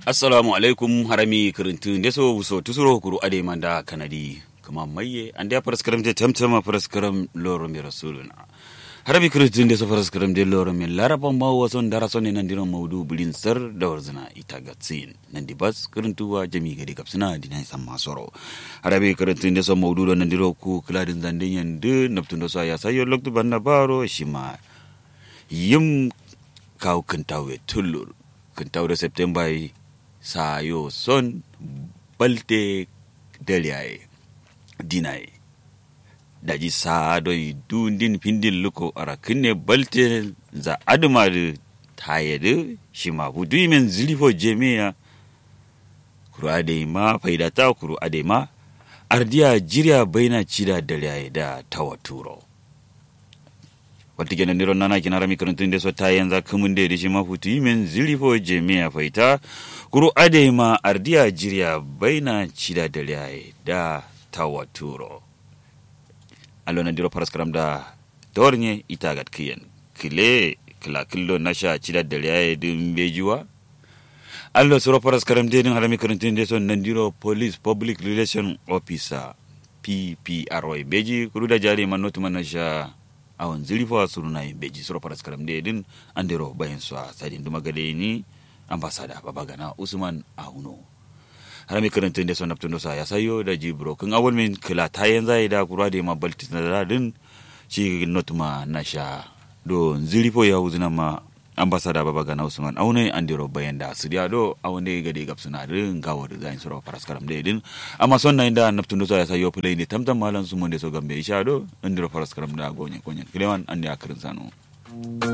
assalamu alaikum harami kirintu ndeso wuso tusuro kuru ade manda kanadi kama maye ande paraskaram je tamtama paraskaram loro mi rasuluna harami kirintu ndeso paraskaram je loro mi laraba ma wason dara sonne nandiro maudu bulin sar da warzina ita gatsin nandi bas kirintu wa jami gadi kapsina dina san masoro harami kirintu ndeso maudu do nandiro ku kladin zanden yande naptundo sa ya sayo loktu banna baro shima yim kaw kintawe tullur kintawde september yi sayo son balte deliyaye dinaye daji saadoy dundin pindin luko ara kinne balte za adumade tayede shima budu men zilifo jemiya kuru ade ma faidata kuru ade ma ardiya jiriya baina cida deliyaye da tawaturo wata kenan niron nana kina rami karantun da so ta yanzu kumun da shi mafutu yimin zilifo jemiya faita kuru ade ma ardiya jiriya baina cida da liyaye da tawaturo allo na diro paraskaram da dornye ita gat kiyen kile kila killo nasha cida da liyaye din bejuwa allo suro paraskaram de din harami karantun da so nan diro police public relation officer PPRO beji kuru da jari manotu manasha awon zilifa suruna yin beji sura faras karam da din an dero bayan su a sadin duma gade ni ambasada babagana usman auno harami karantun da sonap tunosa ya sayo da jibro kan awon min kila ta yan zai da kura da ma balti na din shi notuma na sha do zilifo ya uzuna ma ambasada babagana usman auno an dero bayan da su do awon da gade gab suna din gawo da zai sura faras karam da din amma son na inda nap tunosa ya sayo play ne tamtam malan su mun da so gambe isha do an dero faras karam da gonye konyen kilewan an da akirin sano